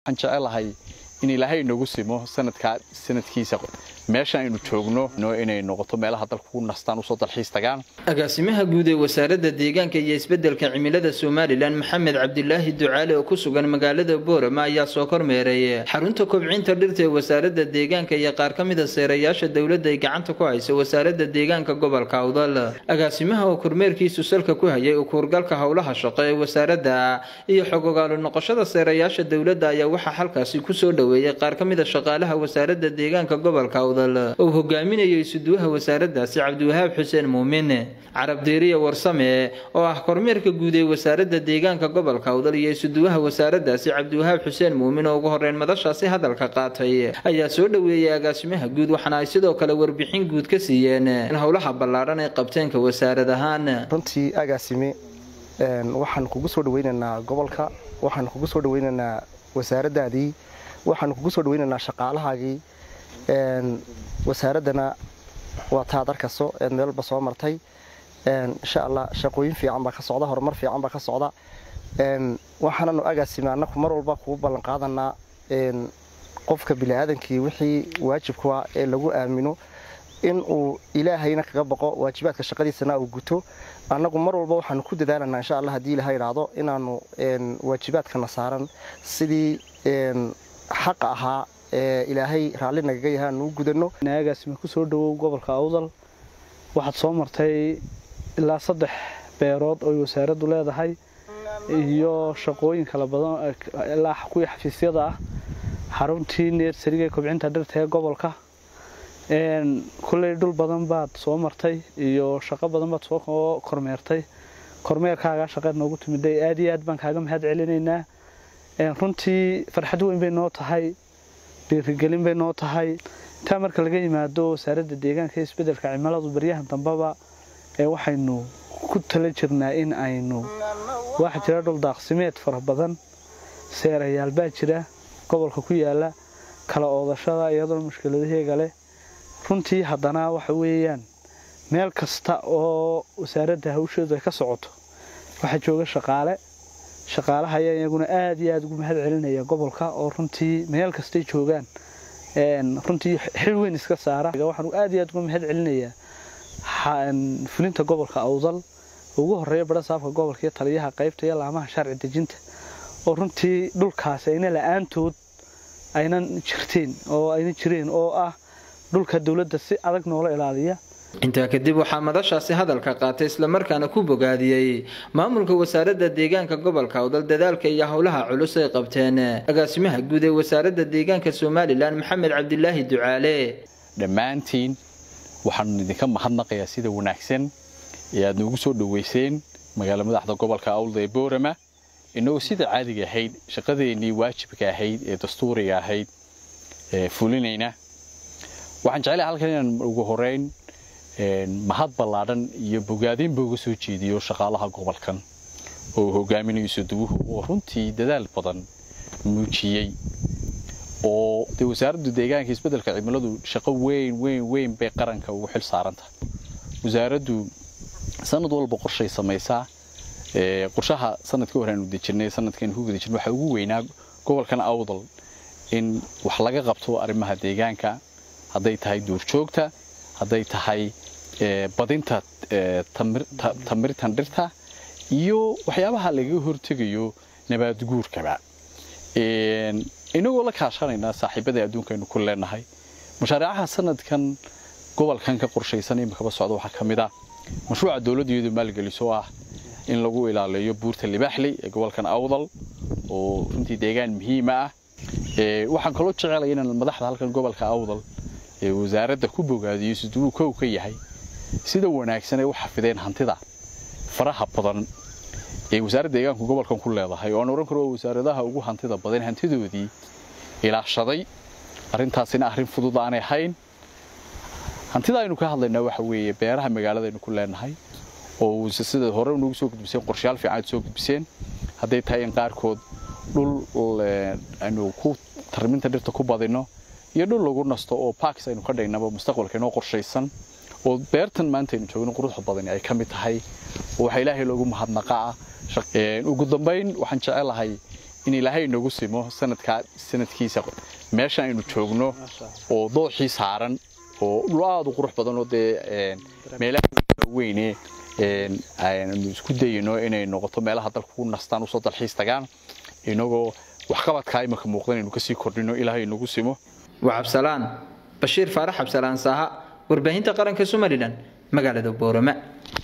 waxaan jecelahay in ilaahay inagu simo sanadkaa sanadkiisa meesha aynu joogno inay noqoto meelaha dalka ku nastaan usoo dalxiis tagaan agaasimaha guud ee wasaaradda deegaanka iyo isbeddelka cimilada somalilan maxamed cabdilaahi ducaale oo ku sugan magaalada boorama ayaa soo kormeeray xarunta kobcinta dhirta ee wasaaradda deegaanka iyo qaar ka mida seerayaasha dowladda ay gacanta ku haysa wasaaradda deegaanka gobolka awdal agaasimaha oo kormeerkiisu salka ku hayay ukuurgalka howlaha shaqo ee wasaaradda iyo xogogaalo noqoshada seerayaasha dowladda ayaa waxaa halkaasi kusoo dhoweeyey qaar ka mida shaqaalaha wasaaradda deegaanka gobolka uu hogaaminayo isuduwaha wasaaraddaasi cabdiwahaab xuseen muumin carab deeriya warsame oo ah kormeerka guud ee wasaaradda deegaanka gobolka awdal iyo isuduwaha wasaaraddaasi cabdiwahaab xuseen muumin oo ugu horeyn madashaasi hadalka qaatay ayaa soo dhoweeyey agaasimaha guud waxaana ay sidoo kale warbixin guud ka siiyeen howlaha ballaadhan ee qabteenka wasaarad ahaan runtii agaasime waxaan kugu soo dhaweynaynaa gobolka waxaan kugu soo dhaweynaynaa wasaaraddaadii waxaan kugu soo dhaweynaynaa shaqaalahaagii wasaaraddana waa taad arkaso eed meelba soo martay insha allah shaqooyin fiican baa ka socda horumar fiican baa ka socda waxaananu agaasime annaku mar walba kugu ballan qaadanaa qofka biniaadankii wixii waajibkua ee lagu aamino in uu ilaahayna kaga baqo waajibaadka shaqadiisana uu guto annagu mar walba waxaanu ku dadaalanaa insha allah haddii ilaha idhaahdo inaanu waajibaadkana saaran sidii xaqa ahaa ee ilaahay raalli nagaga yahay aanu u gudanno agaasime ku soo dhowow gobolka awdal waxaad soo martay ilaa saddex beerood oo wasaaraddu leedahay iyo shaqooyin kala badan ilaa kuwii xafiisyada ah xaruntii neersariga ee kobcinta dhirta ee gobolka kulley dhul badan baad soo martay iyo shaqo badan baad soo kormeertay kormeerkaagaa shaqeed noogu timiday aad iyo aad baan kaaga mahad celinaynaa runtii farxad weyn bay noo tahay dhiirigelin bay noo tahay intaa marka laga yimaado wasaaradda deegaanka ee isbeddelka cimiladu baryahan dambeba ee waxaynu ku tala jirnaa in aynu waxaa jira dhul daaqsimeed fara badan seerayaal baa jira gobolka ku yaala kala oodashada iyadoo mushkiladaheega leh runtii haddana waxa weeyaan meel kasta oo wasaaradda hawsheedu ay ka socoto waxaa jooga shaqaale shaqaalaha ayaa iyaguna aad iyo aada ugu mahad celinaya gobolka oo runtii meel kastay joogaan runtii xil weyn iska saara waxaan aad iyo aad uga mahad celinayaa fulinta gobolka awdal ugu horeeya badha saafka gobolka iyo taliyaha qaybta iyo laamaha sharci dejinta oo runtii dhulkaasi ayna la-aantood aynan jirteen oo ayna jireen oo ah dhulka dowladda si adag noola ilaaliya intaa kadib waxaa madashaasi hadalka qaatay islamarkaana ku bogaadiyey maamulka wasaaradda deegaanka gobolka awdal dadaalka iyo howlaha culus ay qabteen agaasimaha guud ee wasaaradda deegaanka somalilan maxamed cabdilaahi ducaale dhammaantiin waxaanu idinka mahadnaqayaa sida wanaagsan ee aad noogu soo dhoweyseen magaala madaxda gobolka awdal ee boorama inagoo sida caadiga ahayd shaqadeennii waajibka ahayd ee dastuuriga ahayd fulinayna waxaan jeclahay halkan inaan ugu horeyn mahad ballaadhan iyo bogaadinba uga soo jeediyo shaqaalaha gobolkan oo hogaaminayo suduwuhu oo runtii dadaal badan muujiyey oo dee wasaaraddu deegaanka isbeddelka cimiladu shaqo weyn weyn weyn bay qaranka ugu xil saarantahay wasaaraddu sanad walba qorshay samaysaa qorshaha sanadkii hore aanu dejinay sanadkan ku guda jirnay waxaa ugu weynaa gobolkan awdal in wax laga qabto arrimaha deegaanka hadday tahay duurjoogta hadday tahay badinta tamirtan dhirta iyo waxyaabaha lagaga hortegayo nabaadguurkaba inagoo la kaashanaynaa saaxiibada adduunkaynu ku leenahay mashaariicaha sanadkan gobolkan ka qorshaysan imikaba socda waxaa ka mid ah mashruuca dowladda iyadu maalgeliso ah in lagu ilaaliyo buurta libaaxley ee gobolkan awdal oo runtii deegaan muhiima ah waxaan kaloo jecelaya inaan madaxda halkan gobolka awdal ee wasaaradda ku bogaadiyo siduu kow ka yahay sida wanaagsan ay u xafideen hantida faraha badan ee wasaaradda deegaanku gobolkan ku leedahay oo aan oran karo wasaaradaha ugu hantida badan hantidoodii ilaashaday arrintaasina arrin fudud aanay ahayn hantida aynu ka hadlaynaa waxa weeye beeraha magaaladaynu ku leenahay oo sida hore nagu soo gudbiseen qorshayaal fiican aad soo gudbiseen hadday tahay in qaarkood dhul aynu ku tarminta dhirta ku badino iyo dhul lagu nasto oo parks aynu ka dhignaba mustaqbalka inoo qorshaysan oo beertan maanta aynu joogno quruxda badani ay ka mid tahay oo waxaa ilaahay loogu mahadnaqa ah ugu dambayn waxaan jecelahay in ilaahay inagu simo sanadkaa sanadkiisa meesha aynu joogno oo dooxii saaran oo dhul aada u qurux badan oo dee meelaha weyne aynu isku dayino inay noqoto meelaha dalka ku nastaan usoo dalxiis tagaan inagoo waxqabadkaa imanka muuqdan aynu kasii kordhino ilaahay inagu simo waa cabsalaan bashiir faarax cabsalaan saaha warbaahinta qaranka somalilan magaalada boorama